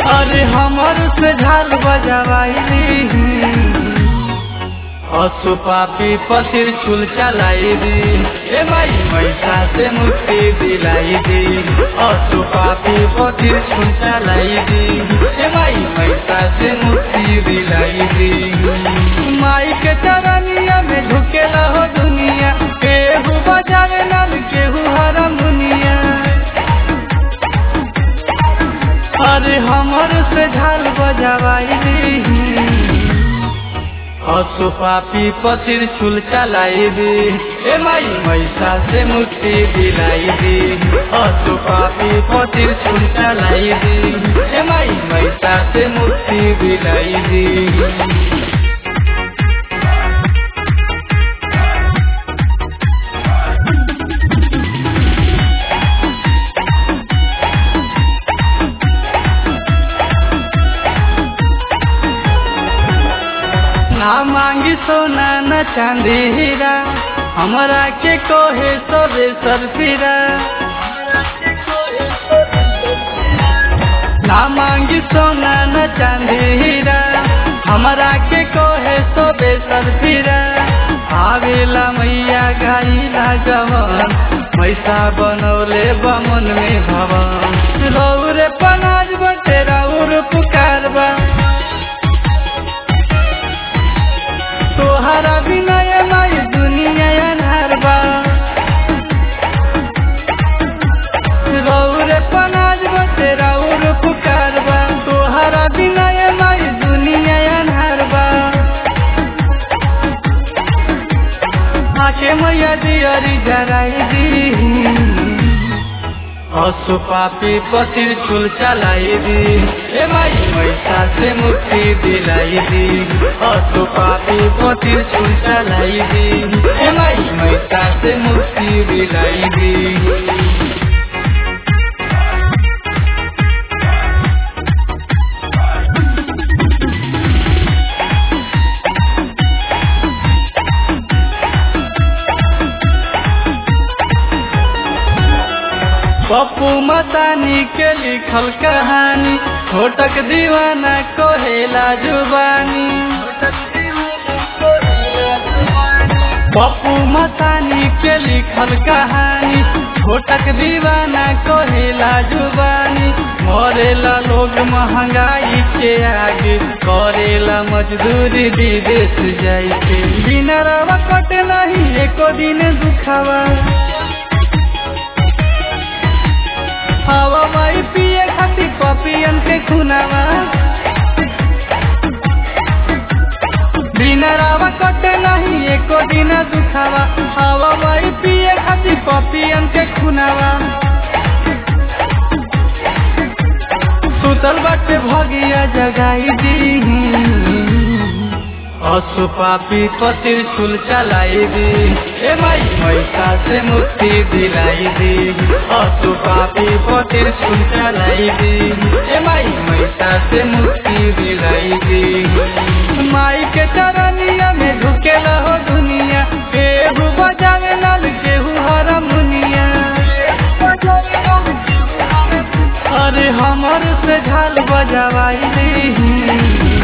अरे हमर से झाल बजवाई असुपापी पतिर चुल चलाई दी ए माई मैसा से मुक्ति दिलाई दी असुपापी पतिर चुल चलाई दी ए माई मैसा से मुक्ति दिलाई दी माई के चरनिया में झुकेला हो दुनिया केहू बजावे नल केहू हरमुनिया अरे हमर से झाल बजवाई दी असुपापी पतिर चुल चलाई दी ए माई मैसा से मुक्ति दिलाई दी असुपापी पतिर चुल चलाई दी ए माई मैसा से मुक्ति दिलाई दी ना मांगी सोना न चांदी हीरा हमरा के कोहे सबे सरफिरा ना मांगी सोना न चांदी हीरा हमरा के कोहे सबे सरफिरा आवेला मैया गाइला जवन मैसा बनौले बमन में भवन रौरे पनाज बटे रौर पुकारबा तोहरा विनय माई दुनिया अनहर बा रौर पनाज बटे रौर पुकार बा तोहरा विनय माई दुनिया अनहर बा आके मैया दियरी जराई दी असुपापी पतिर चुल चलाई दी ए माई मैसा से मुक्ति दिलाई दी असुपापी पतिर चुल चलाई दी ए माई मैसा से मुक्ति दिलाई दी पप्पू मतानी के लिखल कहानी छोटक दीवाना कोहेला जुबानी पप्पू मतानी के लिखल कहानी छोटक दीवाना कोहेला जुबानी मरेला लोग महंगाई के आगे करेला मजदूरी विदेश जाई के बिना रवा कटे नहीं एको दिन दुखावा हवा माई पिए खाती पपियन के खुनावा बिना रावा कटे नहीं एको दिन दुखावा हवा माई पिए खाती पपियन के खुनावा सुतल बाटे भगिया जगाई दी असुपापी पतिर चुल चलाई दी ए माई मैसा से मुक्ति दिलाई दी असुपापी पतिर चुल चलाई दी ए माई मैसा से मुक्ति दिलाई दी माई के चरनिया में झुकेला हो दुनिया केहू बजावे नल केहू हरमुनिया अरे हमर से झाल बजवाई दी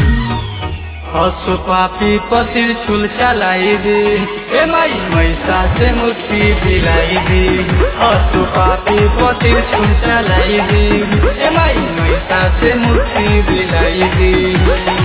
असुपापी पतिर चुल चलाई दी ए माई मैसा से मुक्ति दिलाई दी असुपापी पतिर चुल चलाई दी ए माई मैसा से मुक्ति दिलाई दी